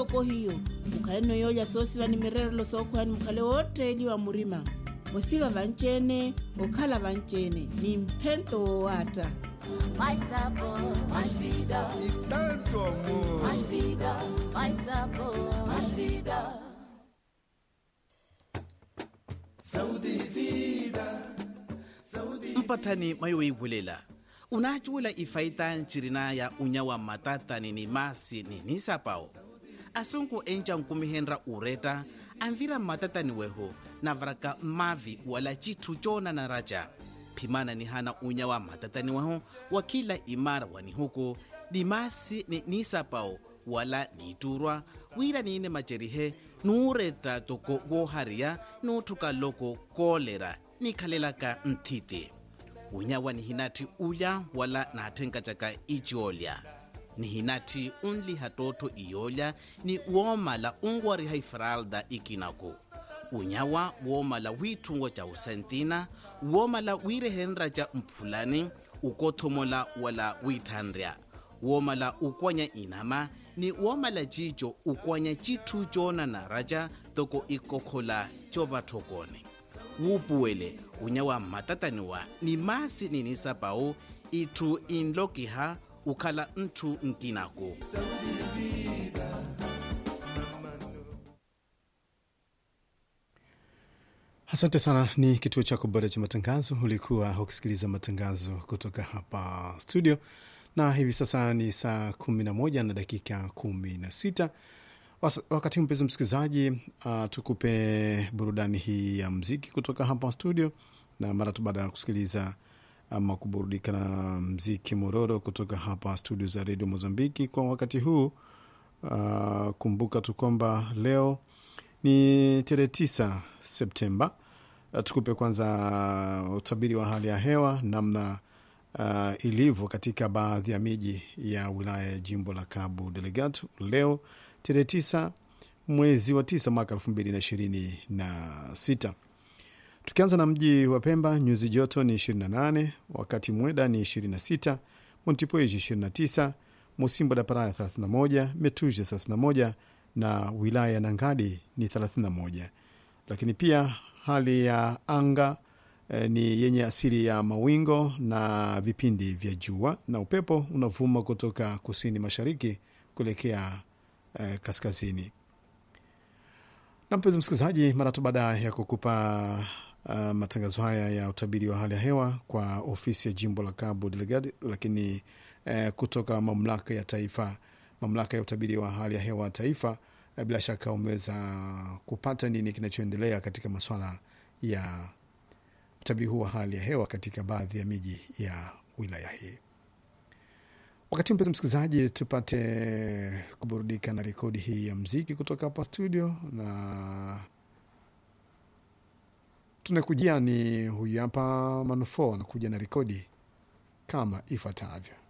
oko hiyo mukhale noyoolya soosiva ni mirerelo sookhwani mukhale wootteeli wa murima osiva vanceene okhala vanceene ni mphento wowatta Mais sabor, mais vida, e tanto amor. mais vida, mais sabor, mais vida. mpatthani mayowiivulela unacuwela ifaita ncirina ya unyawa matatani ni masi ni nisapao asunku enca nkumihenra ureta anvira matatani weho navaraka mavi wala cithu cona na raca phimana ni hana unyawa matatani weho wa kila imara wa nihuku ni masi ni nisapao wala niiturwa wira niine macerihe nuuretta toko woohariya nuuthuka loko koolera nikhalelaka nthiti unyawa nihinatti ulya wala naatthenkacaka iciolya nihinatti unliha tootho iyoolya ni woomala unwariha ifralda ikinaku unyawa woomala wiithungo ca usentina woomala wiirehenra ca mphulani ukothomola wala wiithanrya woomala ukwanya inama ni woomala cico ukwanya cithu coonana raca toko ikokhola covathokone wuupuwele unyawa mmatataniwa ni masi ninisapau itthu inlokiha ukhala nthu nkinaku Asante sana. Ni kituo chako bora cha matangazo. Ulikuwa ukisikiliza matangazo kutoka hapa studio, na hivi sasa ni saa kumi na moja na dakika kumi na sita. Was- Wakati huu mpenzi msikilizaji, uh, tukupe burudani hii ya mziki kutoka hapa studio, na mara tu baada ya kusikiliza ama kuburudika na mziki mororo kutoka hapa studio za redio Mozambiki kwa wakati huu. Uh, kumbuka tu kwamba leo ni tarehe tisa Septemba. Uh, tukupe kwanza utabiri wa hali ya hewa namna uh, ilivyo katika baadhi ya miji ya wilaya ya jimbo la Cabo Delgado leo tarehe tisa mwezi wa tisa mwaka elfu mbili na ishirini na sita. Tukianza na mji wa Pemba, nyuzi joto ni 28, wakati Mweda ni 26, Montipoiji 29, Musimbo da Paraya 31, Metuja 31 na wilaya ya Nangadi ni 31. Lakini pia hali ya anga eh, ni yenye asili ya mawingo na vipindi vya jua na upepo unavuma kutoka kusini mashariki kuelekea eh, kaskazini na mpenzi msikilizaji, mara tu baada ya kukupa uh, matangazo haya ya utabiri wa hali ya hewa kwa ofisi ya jimbo la Cabo Delgado, lakini uh, kutoka mamlaka ya taifa, mamlaka ya utabiri wa hali ya hewa taifa, uh, bila shaka umeweza kupata nini kinachoendelea katika masuala ya utabiri huu wa hali ya hewa katika baadhi ya miji ya wilaya hii. Wakati mpenzi msikilizaji, tupate kuburudika na rekodi hii ya mziki kutoka hapa studio, na tunakujia ni huyu hapa Manufo anakuja na rekodi kama ifuatavyo.